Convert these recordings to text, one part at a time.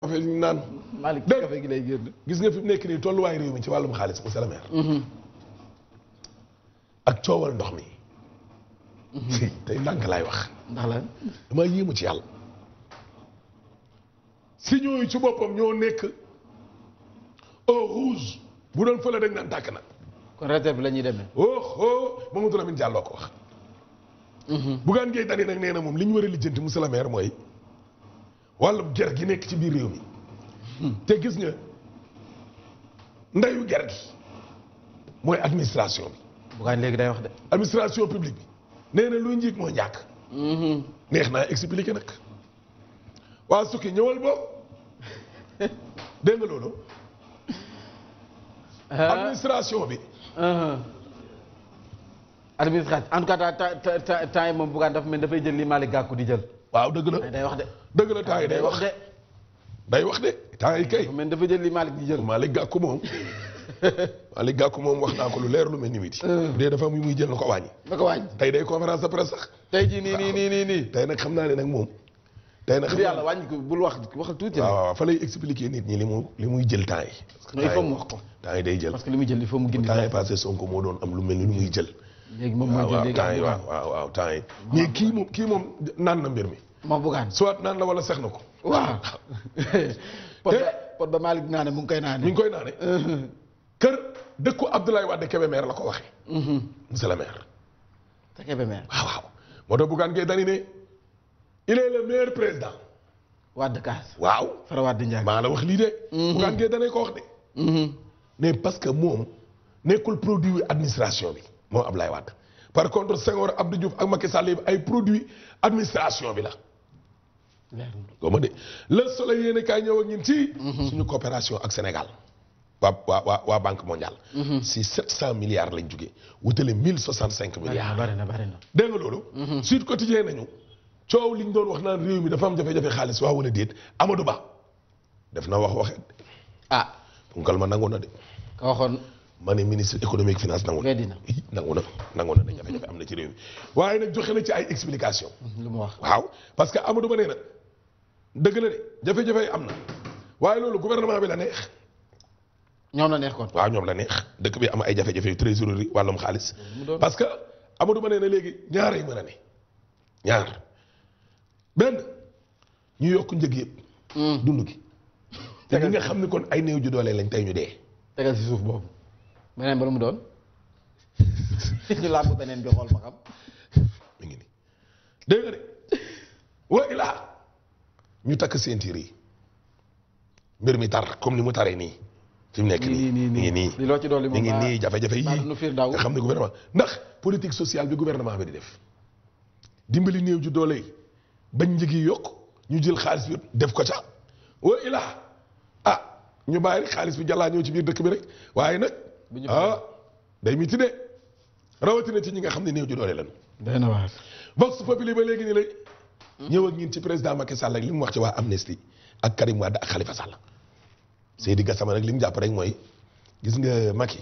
café ñu naan Malick Dégg- café gi lay génn gis nga fi mu nekk nii tolluwaay réew mi ci wàllum xaalis monsieur le maire ak coowal ndox mi si tey ndànk laay wax ndax la dama yéemu ci yàlla si ñooyu ci boppam ñoo nekk au rouge bu doon fële dañ naan tàkk na kon réserve la ñuy demee oh oh Mamadou Lamine Diallo ko wax Bougane Gueye Dany nag nee na moom li ñu war a lijjanti monsieur le maire mooy wàllum ger gi nekk ci biir réew mi te gis nga ndeyu ger gi mooy administration bi Bougane léegi day wax de administration publique bi nee na luy njiit moo njàkk neex naa expliqué nag waa sukki ñëwal boobu dégg nga loolu administration bi administration en tout cas ta ta ta temps yi moom Bougane dafa mel dafay jël li Malick Gakou di jël waaw dëgg la day wax de dëgg la temps yi day wax de day wax de temps yi kay dafa mel dafa jël li Malick di jël Malick Gakou moom Malick Gakou moom wax naa ko lu leer lu mel ni miti bu dee dafa muy muy jël na ko wàññi na ko wàññi tey day conférence de presse sax tey jii nii nii nii nii nii tey nag xam naa ne nag moom tey nag pour xam naa yàlla wàññi ko bul wax waxal tuuti waaw rek waaw fa lay expliquer nit ñi li mu li muy jël temps yi parce que mais il faut temps mu yi- wax ko temps yi day jël parce que li muy jël il faut mu gindi temps yi passé Sonko moo doon am lu mel ni lu muy jël léegi moom mooy waaw jël waaw léegi temps yi am waaw waaw waaw temps yi mais kii moom kii moom naan na mbir mi moom Bougane soit naan la wala sex na ko waaw pot ba pot ba Malick naa ne mu ngi koy naa mi ne ngi koy naane kër dëkku Abdoulaye Wade Kébémer la ko waxee monsieur le maire te Kébémer waaw waaw moo tax Bougane Gueye Dany ne il est le meilleur président Wade Kaas waaw Fara Wade Ndiaye maa la wax lii de Bougane Gueye Dany ko wax de mais parce que moom nekkul produit administration bi moom Abdoulaye Wade par contre Senghor Abdou Diouf ak Macky Sall yi ay produit administration bi la leer na goma de le soleil yéen kaay ñëw ak ñun ci suñu coopération ak Sénégal waa waa waa waa banque mondiale si sept cent milliards lañ jógee wutale mille soixante cinq bari na milliards bari na bari na dégg nga loolu Sud Quotidien nañu coow liñ doon wax naan réew mi dafa am jafe-jafe xaalis waaw wala déet Amadou Ba def na wax waxe ah punkal ma nangu na de ka waxoon ma ne ministre économique finance nangu na weddi na Ih, nangu na nangu na ne jafe-jafe am na ci réew mi waaye nag joxe na ci ay explication lu mu wax waaw parce que Amadou Ba nee na dëgg la de jafe-jafe yi am na waaye loolu gouvernement bi la neex ñoom la neex kon waaw ñoom la neex dëkk bi am ay jafe-jafe yu trésorerie wàllum xaalis mu doon parce que Amadou Ba nee na léegi ñaar ay mën a ne ñaar benn ñu yokk njëg yëpp dund gi te ñi nga xam ne kon ay néew ju doole lañ tey ñu dee tegal si suuf boobu beneen ba lu mu doon ñu làmb beneen bi xool ba xam mi ngi nii dégg nga de wa ilaa ñu takk ceinture yi mbir mi tar comme ni mu taree nii fi mu nekk nii nii mi ngi nii li loo ci dolli mi moom ngi nii jafe-jafe baa yii nu fiir daw nga xam ne gouvernement ndax politique sociale bi gouvernement bi di def dimbali néew ju doole yi bañ njëg yi yokk ñu jël xaalis bi def ko ca wa ilaa ah ñu bàyyi rek xaalis bi jàllaa ñëw ci biir dëkk bi rek waaye nag bu ñu ah day miti de rawatina ci ñi nga xam ne néew ju doole lañu day na waar Vox Populi ba léegi nii lay ñëw ak ñun ci président Macky Sall ak li mu wax ci waa Amnesty ak Karim Wade ak Khalifa Sall Seydi Gassama nag li mu jàpp rek mooy gis nga Macky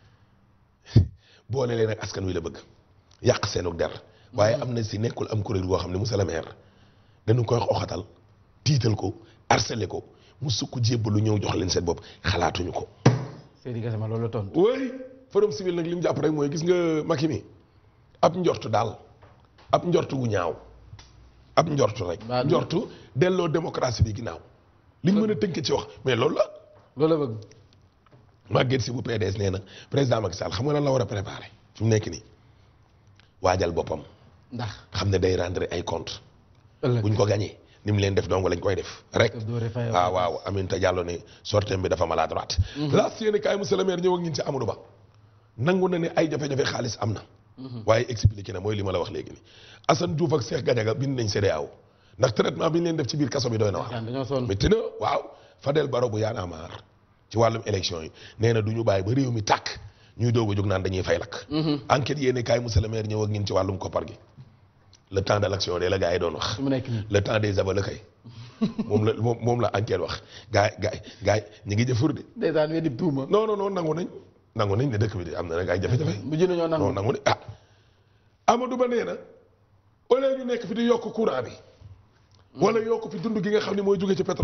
boole leen ak askan wi la bëgg yàq seenu der waaye Amnesty nekkul am kuréel goo xam ne monsieur le maire dañu koy xoxatal tiital ko harcelé ko mu sukk jébbalu ñëw jox leen seen bopp xalaatuñu ko. Seydi Gassama loolu la tontu oui forum civil nag li mu jàpp rek mooy gis nga Macky mi ab njortu daal ab njortu gu ñaaw ab njortu rek. Mbaa du- njortu delloo démocratie bi ginnaaw liñ mën a tënk ci wax mais loolu la. loolu la bëgg Maguette si bu PDS nee na président Macky Sall xam nga lan la war a préparer fi mu nekk nii waajal boppam ndax xam ne day rendre ay compte ëllëg buñ ko gagné ni mu leen def dong lañ koy def rek. daf doore fay waaw waaw Aminata Diallo ne sortem bi dafa maladroite. laas yéen kaay monsieur le maire ñëw ak ñun ci Amadou Ba. nangu na ne ay jafe-jafe xaalis am na. waaye expliqué na mooy li ma la wax léegi nii. Assane Diouf ak Cheikh Gadiaga bind nañ CEDEAO ndax traitement bi ñu leen def ci biir kaso bi doy na waar. daan dañoo sonn mais te na waaw Fadel Barro bu Y'en a marre ci wàllum élection yi nee na du ñu bàyyi ba réew mi tàkk ñuy doog a jóg naan dañuy fay lakk. enquête yéen kaay monsieur le maire ñëw ak ñun ci wàllum koppar gi. le temps de l'action de la gars yi doon wax. su mu nekk nii le temps des aveux la kay moom la moom moom la enquête wax gaay gaay gaay ñi ngi jëfur de dèjà weddi tuuma non non non nangu nañ nangu nañ ne dëkk bi de am na nag ay jafe-jafe bu jënd ñoo non nangu nangu ne ah Amadou Ba nee na au lieu ñu nekk fi di yokk courant bi wala yokk fi dund gi nga xam ne mooy jóge ci pétrole bi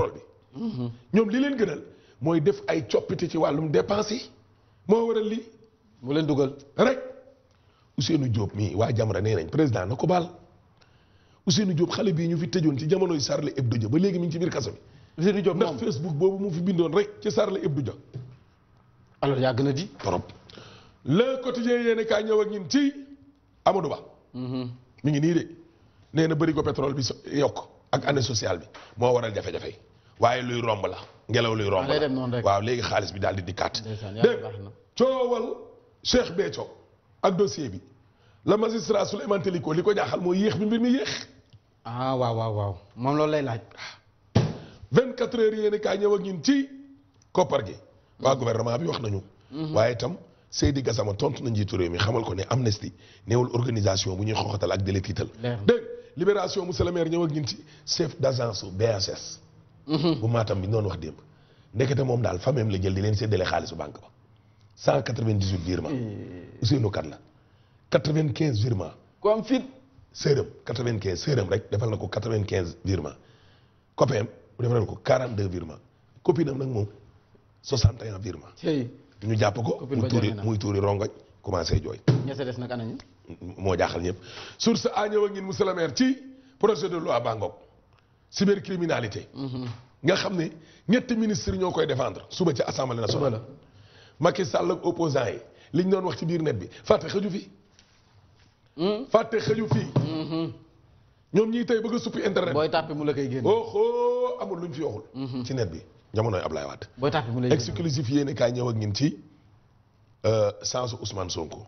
ñoom li leen gënal mooy def ay coppite ci wàllum dépense yi moo waral lii mu leen dugal. rek Ousseynou Diop mii waa Jamra nee nañ président na ko baal Ousseynou Diop xale bii ñu fi tëjoon ci jamonoy Charlie Hebdo ja ba léegi mi ngi ci biir kaso bi Ousseynou Diop ndax moom Facebook boobu mu fi bindoon rek ci Charlie Hebdo ja alors yàgg na di. trop le quotidien yéene kaa ñëw ak ñun ci Amadou Ba mi ngi nii de nee na bëri ko pétrole bi so- yokk ak année sociale bi moo waral jafe-jafe yi waaye luy romb la ngelaw luy romb Ah, day la dem noonu rek. waaw léegi xaalis bi daal di dikkaat Ndeysaan, yàlla dégg baax na. coowal Cheikh Béthio ak dossier bi la magistrat Souleymane Teliko li ko jaaxal mooy yéex bi mbir mi yéex ah waaw waaw waaw moom loolu lay laaj. 24 heures yéene kaa ñëw ak ñun ci koppar gi waa gouvernement bi wax nañu waaye itam Seydi Gassama tontu na njiitu réew mi xamal ko ne amnesty néewul organisation bu ñuy xoxatal ak dele tiital Leer na. dégg libération monsieur le maire ñëw ak ñun ci chef d' agence su BHS bu maatam bi noonu wax démb ndekete moom daal famille la jël di leen séddale xaalisu banque ba 198 virement Ousseynou Kane la 95 virement ku am fit. sërëm 95 sërëm rek defal na ko 95 virement copain bu defal na ko 42 virement copine am nag moom 61 virement tey ñu jàpp ko Copine muy ba tuuri jooy na. muy tuuri rongoñ commencé jooy ña sa des nag anañu. moo jaaxal ñëpp source a ñëw ak ñun monsieur le maire ci projet de loi Bangok cybercriminalité nga xam ne ñetti ministre ñoo koy défendre suba ci assemblée nationale Suba la. Macky Sall ak opposant yi liñ doon wax ci biir net bi fàtte xëju fi fàtte xëju fii ñoom ñii tey bëgg a suppi internet booy tàppi mu la koy génne. oh oh amul luñ fi waxul. ci net bi jamonoy Ablaye Wade. booy tàppi mu lay génne. exclusif yéene kaay ñëw ak ñun ci sensu Ousmane Sonko.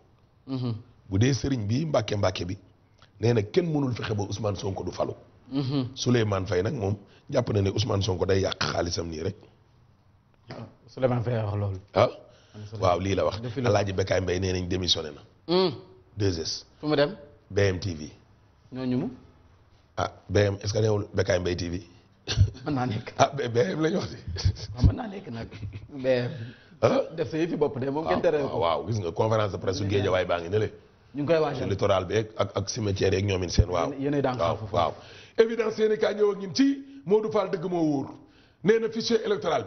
bu dee sëriñ bi Mbàkke Mbàkke bi nee na kenn mënul fexe ba Ousmane Sonko du falu. Souleymane Faye nag moom jàpp na ne Ousmane Sonko day yàq xaalisam nii rek waaw Souleymane Faye wax loolu. ah. waaw lii la wax Defi la. Alaaji Bekaay Mbaye nee nañ démissionné na. 2S fu mu dem. BMTV ñooñu mu. ah BM est-ce que neewul Bekaay Mbaye TV mën naa nekk. ah B- BM la ñu wax de. waaw mën naa nekk nag. mais ah. def sa yëfi bopp de moom kenn tere waaw ko. waaw gis nga conférence de presse su Géejawaay baa ngi ne le ñu ngi koy ci waajal. littoral bi ak ak cimetière yeeg ñoom it seen waaw. Yéen- yéenay daan waaw xaar foofu. waaw. évidence yéen kaa ñëw ak ñun ci Modou Fall dëgg moo wóor nee na fichier électoral bi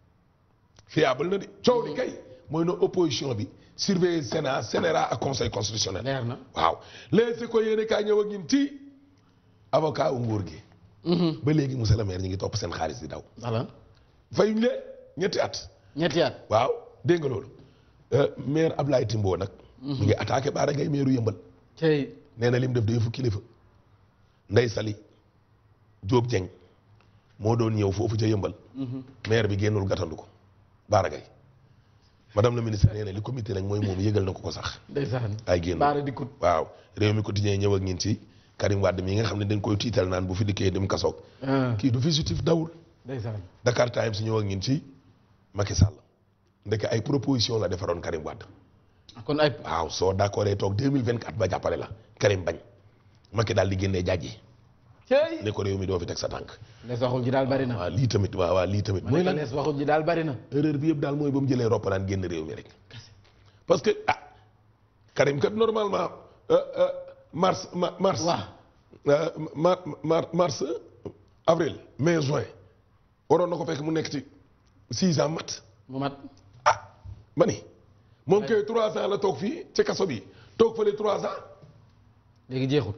fiable na de coow li kay mooy na opposition bi surveiller Sénat Sénérat ak conseil constitutionnel. leer na. waaw léegi ko yéen kaa ñëw ak ñun ci avocat wu nguur gi. ba léegi monsieur le maire ñu ngi topp seen xaalis di daw. voilà fayuñ leen ñetti at. ñetti at. waaw dégg nga loolu Euh, maire Ablaye Timbo nag. mi ngi attaqué Baara Gaye maire yëmbal. tey nee na lim def day fu kilifa. Ndey Sali Diop Dieng moo doon ñëw foofu ca yëmbal. maire bi génnul gàttandu ko Baara Gaye madame la ministre nee na li comité nag mooy moom yëgal na ko ko sax. ndeysaan. ay génn baara dikkut. waaw réew mi quotidien ñëw ak ñin ci Karim Wade mi nga xam ne dañ koy tiital naan bu fi dikkee dem kasoog. ah kii du fugitif dawul. ndeysaan. Dakar Times ñëw ak ñin ci Macky Sall ndeke ay proposition la defaroon Karim Wade. kon ay. waaw soo d'accord toog 2024 ba jàppale la Karim bañ Macky daal di génnee jaaj yi tey. ne ko réew mi doo fi teg sa tànk lees waxul ji daal bari na. waaw lii tamit waaw waaw lii tamit mooy mooy la lan lees waxul ji daal bari na. erreur bi yëpp daal mooy ba mu jëlee roppalaan génn réew mi rek parce que ah Karim kat normalement euh, euh, mars ma- mars waaw. euh, mar mar mars avril mai juin waroon na ko fekk mu nekk ci six ans mat mu mat. ah ma ni moom kay trois ans la toog fii ci kaso bi toog fële trois ans léegi jeexul.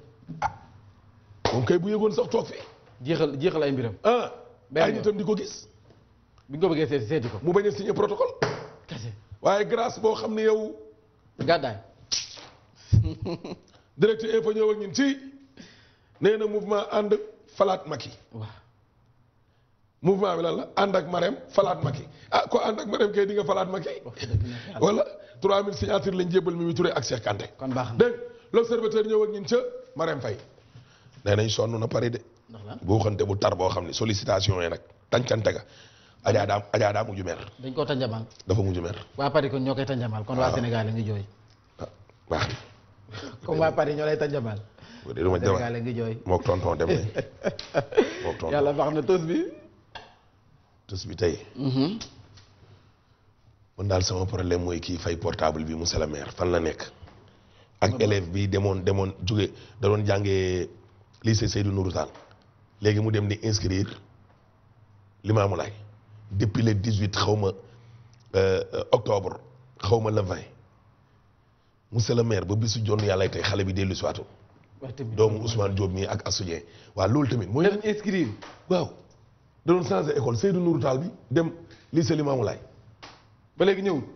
moom kay bu yëgoon sax toog fii jeexal jeexal ay mbiram. ah Benn ay yoon. nitam di ko gis bi nga ko bëggee seeti seeti ko. mu bañ a signé protocole kese. waaye grâce boo xam ne yow gàddaay. direct info ñëw ak ñun ci nee na mouvement ànd falaat Macky waaw. mouvement bi lan la ànd ak Marème falaat Macky ah ko ànd ak Marème kay di nga falaat Macky wax dëgg neex yàlla. wala 3000 signatures lañ jébbal Mimi Touré ak Cheikh Kanté kon baax na. dégg l'observateur ñëw ak ñun ca Marème Faye nee nañ sonn na pare de ndax lan boo xante bu tar boo xam ne sollicitation yi nag tàncante ga ajaa daa ajaa daa mujju mer dañ koo tanjamal. dafa mujju mer waa Paris kon ñoo koy tanjamal kon waa Sénégal la ngi jooy. ah baax na comme waa Paris ñoo lay tanjamal. bu dee duma Sénégal jabar la ngi jooy. mook tonton dem nañ mook tonton yàlla baax na tos bi. tës bi tey man daal sama problème mooy kii fay portable bi monsieur le maire fan la nekk ak élève bi demoon demoon jóge da doon jàngee lycée Seydou Nourou Tall léegi mu dem di inscrire Limaamu Laay depuis le 18 xaw ma euh, euh, octobre xaw ma le 20 monsieur le maire ba bisu jonn yàlla tey xale bi dellu si waatu wax tamit doomu Ousmane Diop mii ak Assou Dieng waaw loolu tamit mooy dem inscrire waaw da doon changé école Seydou Nourou Tall bi dem lycée Limamou Laye ba léegi ñëwul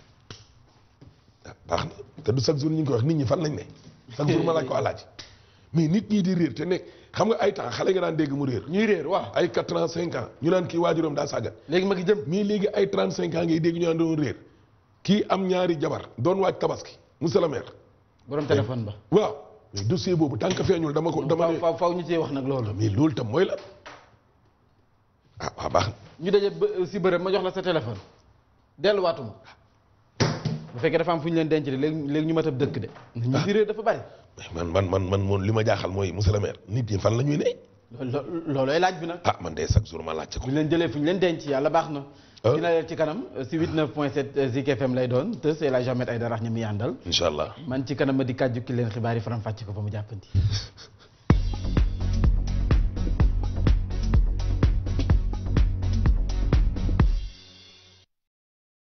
ah baax na te du chaque jour ñu ngi koy wax nit ñi fan lañ ne chaque jour ma laaj ko alaaji mais nit ñi di réer te nekk xam nga ay temps xale nga daan dégg mu réer ñuy réer waaw ay 4 ans 5 ans ñu naan kii waajuram daa sàggan léegi ma ngi jëm mais léegi ay 35 ans ngay dégg ñu naan doon réer kii am ñaari jabar doon waaj tabaski monsieur le maire borom téléphone ba waaw mais dossier boobu tant que feeñul dama ko dama faw ne faw faw ñu cee wax nag loolu mais loolu tam mooy la ah waaw baax na ñu daje ba si bërëb ma jox la sa téléphone delluwaatuma bu fekkee dafa am fu ñu leen denc de léegi léegi ñu mat ab dëkk de ñu di réer dafa bari man man man man moom li ma jaaxal mooy monsieur le maire nit ñi fan la ñuy ne loolu loolooy laaj bi nag ah man de chaque jour ma laajte ko bu ñu leen jëlee fu ñu leen denc yàlla baax na Ah. dina leer ci kanam si 89.7 Zik FM lay doon te c'est la Jamet ay darax ñi muy àndal incha allah man ci kanam ma di kàjju ki leen xibaar yi faram fàcc ko ba mu jàppandi